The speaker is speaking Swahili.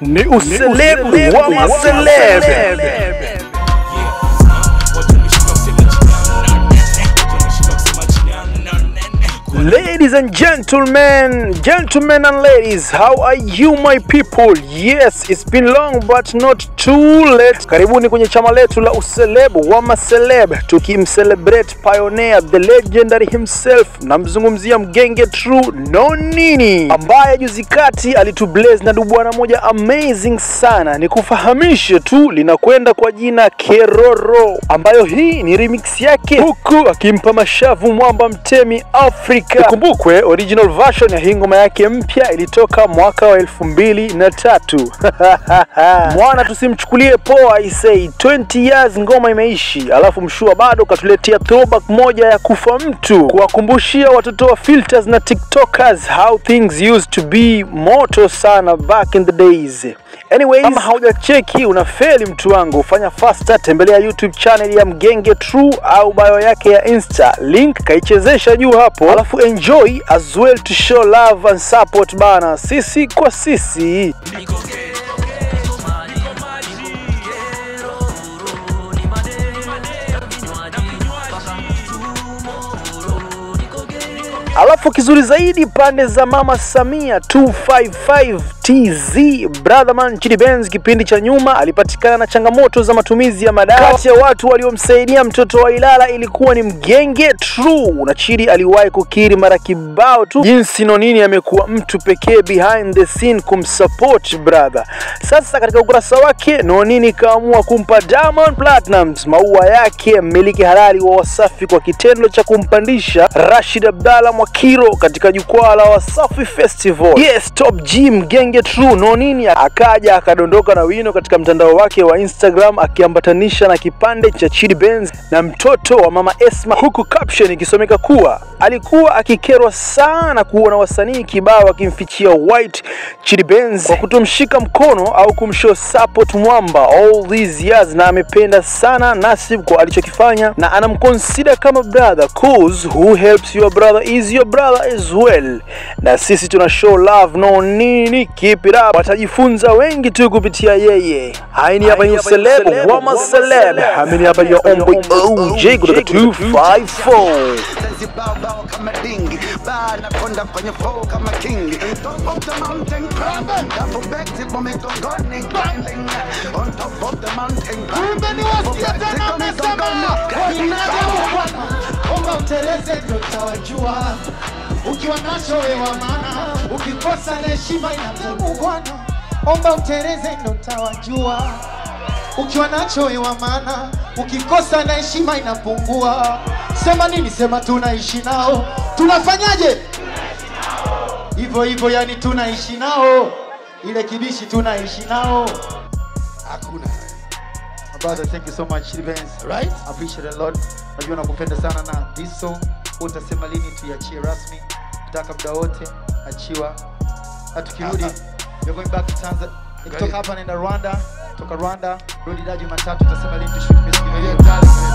ni uselebu wa maseleb. Ladies and gentlemen, gentlemen and ladies, how are you my people? Yes, it's been long but not too late. Karibuni kwenye chama letu la uselebu wa maseleb, tukimcelebrate pioneer the legendary himself, namzungumzia mgenge True Nonini ambaye juzi kati alitublaze na dubwana moja amazing sana. Nikufahamishe tu linakwenda kwa jina Keroro, ambayo hii ni remix yake, huku akimpa mashavu mwamba mtemi Afrika. Ikumbukwe original version ya hii ngoma yake mpya ilitoka mwaka wa elfu mbili na tatu. Mwana tusimchukulie poa, I say 20 years ngoma imeishi, alafu mshua bado katuletea throwback moja ya kufa mtu, kuwakumbushia watoto wa filters na tiktokers how things used to be moto sana back in the days. Anyways, kama haujacheki unafeli mtu wangu, fanya faster, tembelea YouTube channel ya Mgenge True au bio yake ya Insta, link kaichezesha juu hapo, alafu enjoy as well to show love and support bana, sisi kwa sisi. Alafu kizuri zaidi pande za Mama Samia 255 TZ Brotherman Chidi Benz, kipindi cha nyuma alipatikana na changamoto za matumizi ya madawa. Kati ya watu waliomsaidia mtoto wa Ilala ilikuwa ni Mgenge True, na Chidi aliwahi kukiri mara kibao tu jinsi Nonini amekuwa mtu pekee behind the scene kumsupport brother. Sasa katika ukurasa wake Nonini kaamua kumpa Diamond Platnumz maua yake, mmiliki halali wa Wasafi, kwa kitendo cha kumpandisha Rashid Abdalla Mwakiro katika jukwaa la Wasafi Festival. Yes, Top G Mgenge True Nonini akaja akadondoka na wino katika mtandao wake wa Instagram akiambatanisha na kipande cha Chidi Benz na mtoto wa mama Esma, huku caption ikisomeka kuwa alikuwa akikerwa sana kuona wasanii kibao akimfichia white Chidi Benz kwa kutomshika mkono au kumshow support mwamba all these years, na amependa sana Nasib kwa alichokifanya na anamconsider kama brother cause who helps your brother is your brother as well, na sisi tuna show love no nini, keep it up. Watajifunza wengi tu kupitia yeye. Haini hapa ni uselebu wa maseleb, hamini hapa ni omboy OJ kutoka 254 Zibao kama dingi Baa nakonda kwenye flow kama kingi Top of the mountain climbing Double back tip on me gongoni grinding On top of the mountain Kumbe ni wasikia tena wamesema Bwana, omba uteleze ndio utawajua. Ukiwa nacho wewa maana, ukikosa na heshima inadumu Bwana. Omba uteleze ndio utawajua. Ukiwa nacho wewa maana, ukikosa na heshima inapungua. Sema nini? Sema tunaishi nao. Tunafanyaje? Hivyo hivyo, yani tunaishi nao. Ile kibishi tunaishi nao. Hakuna. My brother, thank you so much, Chidi Benz. Right? I appreciate it a lot. Najua nakupenda sana na this song utasema lini tuiachie rasmi. Nataka muda wote achiwa. Na tukirudi you're going back to Tanzania. Nikitoka hapa naenda Rwanda, toka Rwanda, rudi daji matatu utasema lini tushoot music video.